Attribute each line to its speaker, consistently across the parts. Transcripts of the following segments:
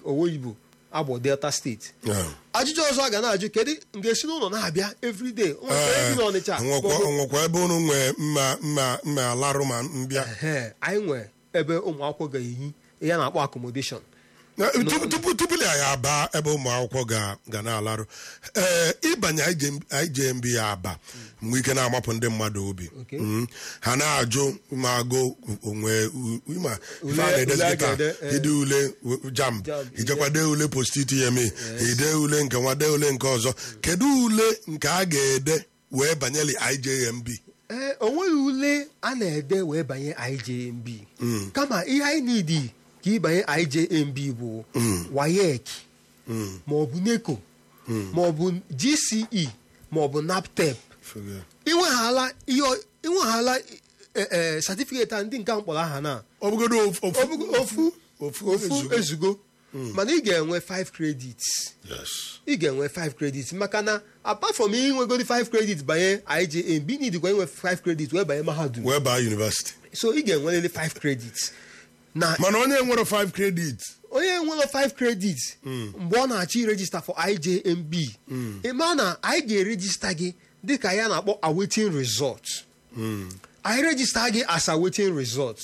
Speaker 1: owoyibo agbọ delta steeti
Speaker 2: Yeah.
Speaker 1: ajụjụ ọzọ a ga na-ajụ kedu nga esi n'ụlọ na-abịa everyday o nwere ebe bi n'ọnịcha
Speaker 2: nwekwa
Speaker 1: maọbụ-
Speaker 2: nwekwa ebe unu nwee mma mma mma alarụ ma mbịa
Speaker 1: Ehe, anyị nwee ebe ụmụ akwụkwọ ga-ehi ihe a na-akpọ accommodation
Speaker 2: Na, tupu tupu tupu anyị aba ebe ụmụ akwụkwọ ga ga na-alarụ ee ịbanye IJMB ya aba mgbe ike na-amapụ ndị mmadụ obi
Speaker 1: Okay.
Speaker 2: Mm. ha na-ajụ ma agụ onwe u- ma ife a
Speaker 1: Ule-
Speaker 2: na-edezi
Speaker 1: ule a
Speaker 2: kịta
Speaker 1: ga-ede, eh.
Speaker 2: ide ule w- jam
Speaker 1: Jam,
Speaker 2: ijekwa dee ule post-UTME ide ule nke nwa dee ule nke ọzọ kedu ule nke a ga-ede wee banyeli IJMB
Speaker 1: ee o nweghị ule a na-ede wee banye IJMB kama ihe anyị nidi ka ịbanye IJMB bụ WAEC maọbụ NECO maọbụ GCE maọbụ NAPTEP inweghala ihe ọ- inweghala satifiketi a ndị nke ahụ kpọrọ aha na
Speaker 2: ọ bụgodo of- of-
Speaker 1: Ofu- ofu
Speaker 2: ofu
Speaker 1: ofu
Speaker 2: ezugo.
Speaker 1: ezugo mana ị ga-enwe 5 credits
Speaker 2: Yes.
Speaker 1: ị ga-enwe 5 credits maka na apart from inwegodi 5 credits banye IJMB nidikwa inwe 5 credits wee banye mahadum
Speaker 2: wee baa university
Speaker 1: so ị ga-enwerịrị 5 credits na
Speaker 2: mana onye nwere 5 credit
Speaker 1: onye nwere 5 credits mgbe ọ na-achọ irejista for IJMB ịma na anyị ga-erejista gị dịka ya na-akpọ awaiting result anyị rejista gị as awaiting result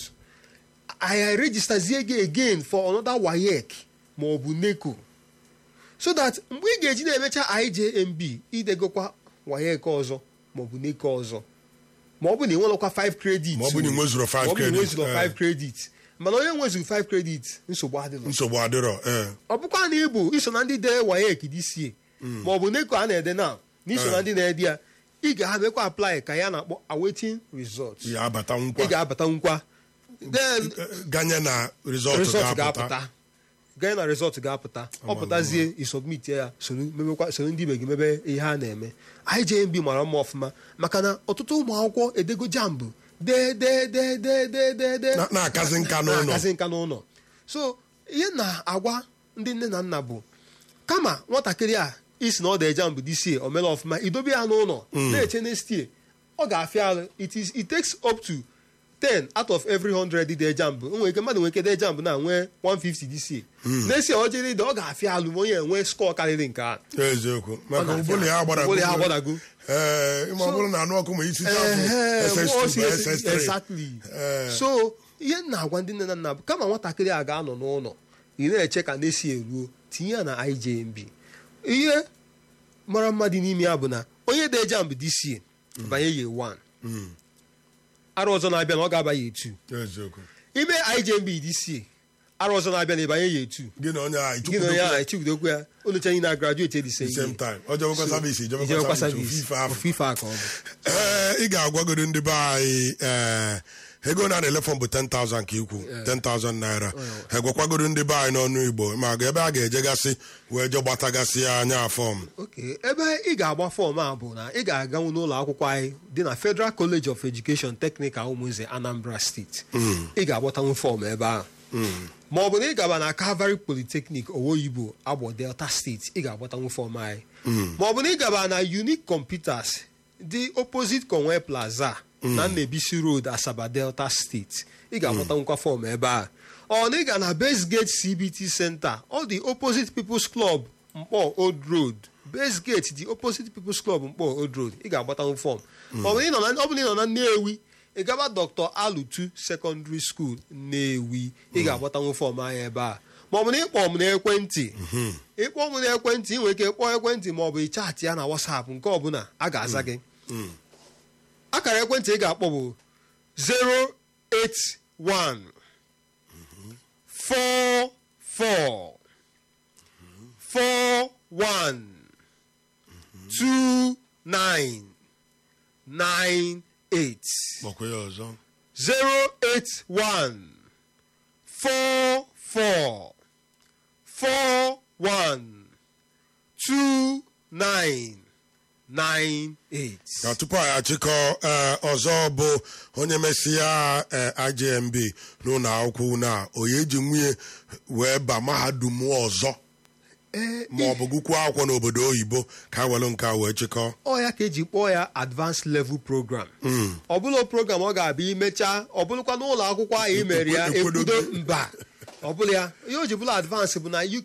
Speaker 1: anyị rejistazie gị again for another WAEC ma ọ bụ NECO so that mgbe ị ga-eji na-emecha IJMB idegokwa WAEC ọzọ ma ọ bụ NECO ọzọ ma ọ bụ na ị nwelekwa 5 credits
Speaker 2: Ma ọ bụ na ị nwezuro five
Speaker 1: ma ọ bụ na ị
Speaker 2: credits,
Speaker 1: nwezuro
Speaker 2: eh.
Speaker 1: 5 credits mana onye nwezuru 5 credits nsogbu adịrọ
Speaker 2: nsogbu adịrọ ee
Speaker 1: ọ bụkwa na ịbụ iso na ndị dee WAEC DCA ma ọ bụ NECO a na-ede na na iso na ndị na-ede ya ị ga-abịakwa apply ka ya na-akpọ awaiting result
Speaker 2: ya abata
Speaker 1: ị
Speaker 2: nkwa
Speaker 1: ga-abata nkwa then
Speaker 2: ganye na rizọtụ
Speaker 1: result
Speaker 2: ga-apụta
Speaker 1: ga-apụta ganye na result ga-apụta ọ pụtazie isubmit ya soro mebekwa soro ndị ibe gị mebe ihe a na-eme IJMB mara mma ọfụma maka na ọtụtụ ụmụ akwụkwọ edego jambụ dee dee dee dee dee dee dee
Speaker 2: Na- na-akazi nka n'ụlọ.
Speaker 1: na-akazi nka n'ụlọ so ihe na-agwa ndị nne na nna bụ kama nwatakịrị a isi na ọ dị jambụ dịsie o mere ọfụma idobe ya n'ụlọ na-eche next year ọ ga-afịa arụ it is it takes up to 10 out of every 100 dị jambụ o nwere ike mmadụ nwere ike dee jambụ na nwee 150 dịsie n'esi ọ jere ide ọ ga-afịa alụ ma onye enwe skọọ karịrị nke a
Speaker 2: eziokwu maka
Speaker 1: na-afịa.
Speaker 2: ụbụrụ ya agbadago
Speaker 1: Ụbụrụ ya agbadago.
Speaker 2: ee ịma ọ bụrụ na anụ ọkụ ma isi
Speaker 1: Ehe,
Speaker 2: chafụ
Speaker 1: ọ
Speaker 2: SS2
Speaker 1: si-
Speaker 2: ma
Speaker 1: esi-
Speaker 2: SS3
Speaker 1: exactly.
Speaker 2: Ee.
Speaker 1: so ihe m na-agwa ndị nne na nna bụ kama nwatakịrị a ga-anọ n'ụlọ ị na-eche ka na-esi eruo tinye ya na IJMB ihe mara mma dị n'ime ya bụ na onye dị jambụ DCA banye ye 1 arụ ọzọ na-abịa na ọ ga-aba ye 2
Speaker 2: eziokwu
Speaker 1: ime IJMB DCA arụ ọzọ na-abịa na ịbanye ye 2
Speaker 2: gị na onye ahụ
Speaker 1: gị na onye
Speaker 2: ichukwudokwu
Speaker 1: ahụ echikwudokwu ya onyechaa anyị na graduate the same
Speaker 2: same
Speaker 1: year.
Speaker 2: time ọ jebekwa savisi
Speaker 1: ijebekwa
Speaker 2: ijebekwa
Speaker 1: service
Speaker 2: savisi ofufe afọ
Speaker 1: ofufe a ka ọ bụ
Speaker 2: ee ị ga-agwagodo ndị be anyị ee ego na na-ele fọm bụ 10,000 ka ikwu 10,000 naira egwekwagodo ndị be anyị n'ọnụ igbo ma ga ebe a ga-ejegasị wee je gbatagasị anya fọm
Speaker 1: ok ebe ị ga-agba fọm a bụ na ị ga-aganwu n'ụlọ akwụkwọ anyị dị na Federal College of Education Technical Ụmụnze Anambra Steeti ị ga-agbatanwu fọm ebe ahụ ma ọ bụ na ị gaba na Calvary Polytechnic Owoyibo Agbọ Delta Steeti ị ga-agbatanwu fọm anyị ma ọ bụ na ị gaba na Unique Computers dị opposite Conway Plaza na Nnebisi Road Asaba Delta Steeti ị ga-agbatanwukwa fọm ebe a ọ na ị ga na Base Gate CBT Center ọ dị opposite People's Club Mkpọ Old Road Base Gate dị opposite People's Club Mkpọ Old Road ị ga-agbatanwu fọm ọ bụ na ị nọ na- ọ bụ na ị nọ na Nnewi ị gaba Dr. Alutu Secondary School Nnewi ị ga-agbatanwu fọm anyị ebe a ma ọ bụ na ịkpọ m n'ekwentị ịkpọ m n'ekwentị ị nwere ike kpọọ ekwentị ma ọ bụ ịchaatị ya na WhatsApp nke ọbụla a ga-aza gị akara ekwentị ị ga-akpọ bụ 081 44 41 29 98
Speaker 2: gbakwa ya ọzọ
Speaker 1: 081 44 41 29 98
Speaker 2: ka tupu anyị achịkọ ee, ọzọ bụ onye mesịa ee, IJMB n'ụlọ akwụkwọ na onye eji nwunye wee ba mahadum ọzọ
Speaker 1: Ee,
Speaker 2: ma ọ bụ gụkwuo akwụkwọ n'obodo oyibo ka a were nke a wee chịkọ
Speaker 1: ọ ya ka eji kpọọ ya advanced level program ọ bụla program ọ ga-abịa imecha ọ bụrụkwa n'ụlọ akwụkwọ ahụ imere ya
Speaker 2: Ekwedo-
Speaker 1: ekwudo mba ọ bụla ya ihe o ji bụla advance bụ na you